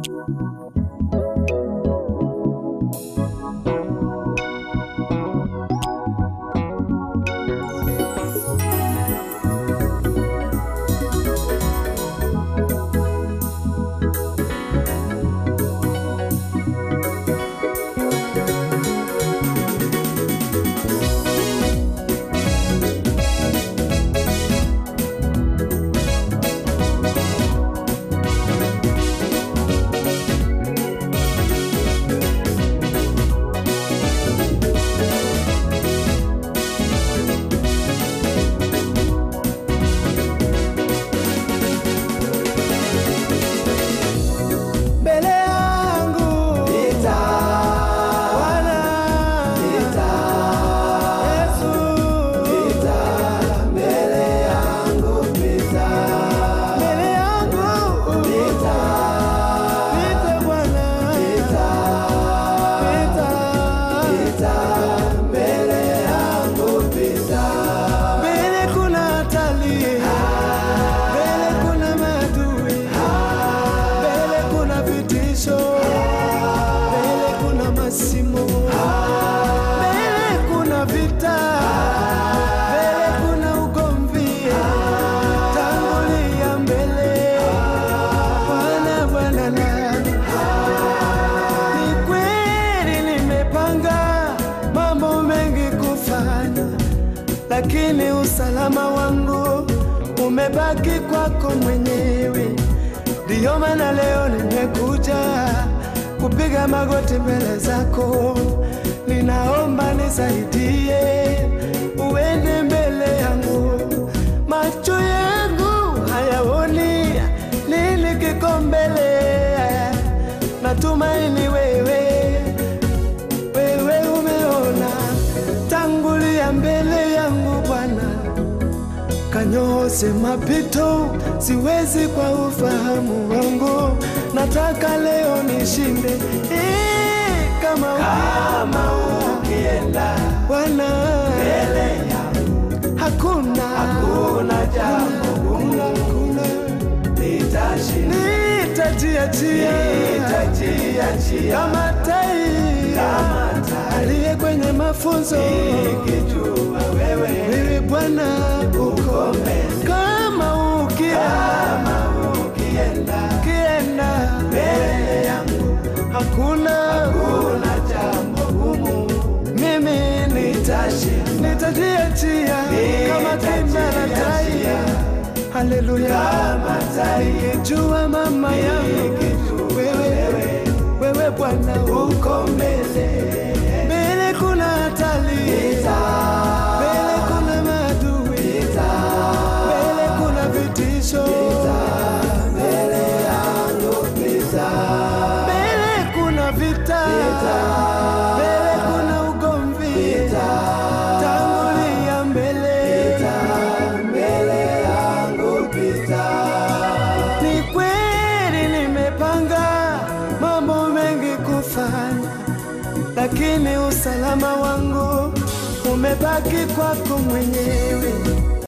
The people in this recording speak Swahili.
mbele yangu Bwana Yesu mbele yangu Pita Bwana Pita mbele kuna hatari mbele kuna maadui mbele kuna vitisho, mbele kuna masimu, mbele kuna vita, mbele kuna ugomvi. Tangulia mbele, Bwana, Bwana na ni kweli nimepanga mambo mengi kufanya, lakini usalama wangu umebaki kwako mwenyewe. Ndiyo maana leo nimekuja kupiga magoti mbele zako, ninaomba nisaidie, uende mbele yangu. Macho yangu hayaoni nini kiko mbele, natumaini wewe wewe umeona, tangulia mbele yangu Bwana, kanyoose mapito, siwezi kwa ufahamu wangu, nataka leo nishinde Eh, kama kama ukienda Bwana mbele yangu, hakuna hakuna jambo gumu, hakuna nitashinda, nitajiachia nitajiachia kama tai aliye kwenye mafunzo nikijua wewe wewe Bwana uko mbele kama ukienda ukienda mbele yangu hakuna hakuna jambo gumu mimi nitashinda nitajiachia kama kimba la tai haleluya nikijua mama yangu wewe wewe Bwana uko mbele mbele kuna hatari mbele kuna maadui mbele kuna vitisho mbele kuna vita mbele kuna ugomvi tangulia mbele ni kweli nimepanga mambo mengi kufanya, lakini usalama wangu umebaki kwako mwenyewe.